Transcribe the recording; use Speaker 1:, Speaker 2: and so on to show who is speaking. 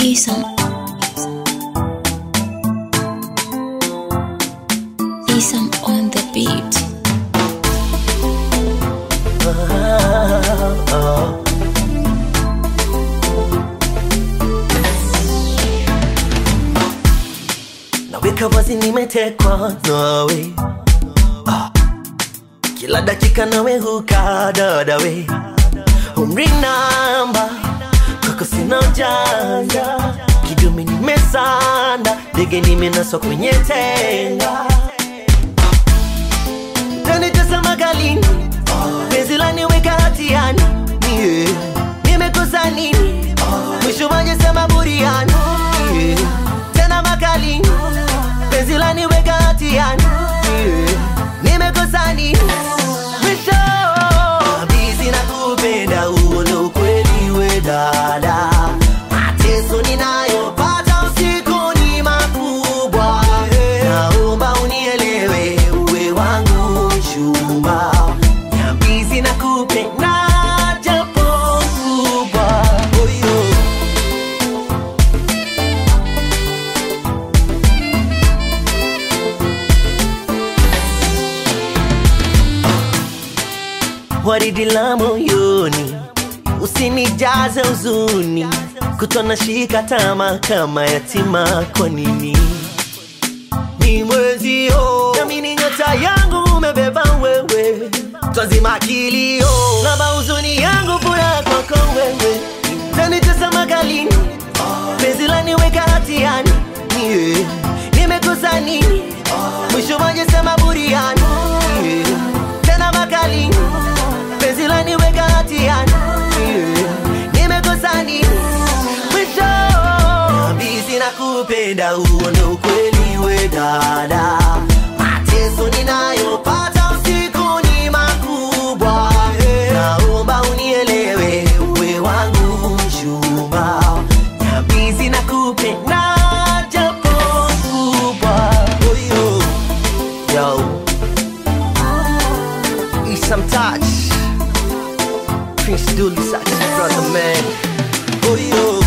Speaker 1: Isam. Isam on the beat.
Speaker 2: naweka wazi nimetekwa nawe ah. kila dakika nawe huka dadawe umri namba kwako sina ujanja kidume nimesanda ndege nimenaswa kwenye tenga tanitazama galini penzi laniweka hatiani yeah. nimekosa nini mwisho wajesema buriani yeah. tena makalini penzi laniweka hatiani yeah. nimekosa nini mwisho bizi na kupenda huo ndo ukweli we dada mateso ninayopata usiku ni makubwa naomba unielewe uwe wangu mchumba nyambizi na kupenda japo kubwa oyo waridi la moyoni, usinijaze huzuni, kutona shika tama kama yatima. Kwa nini ni mwezio nami ni nyota yangu umebeba wewe, twazima kilio laba huzuni yangu furaha kwako wewe, tanitazama galini, penzi laniweka hatiani yeah. nimekosa nini mwisho wajesema buriani yeah. tena makalini penzi laniweka hatiani yeah. nimekosa nini mwisho bizi na kupenda huo ndo ukweli we dada mateso ninayopata usiku ni makubwa naomba unielewe uwe wangu mchumba nyabizi na kupenda japo kubwa oyo yo Isam Touch Prince Dooley, such a brother man. Oh yo.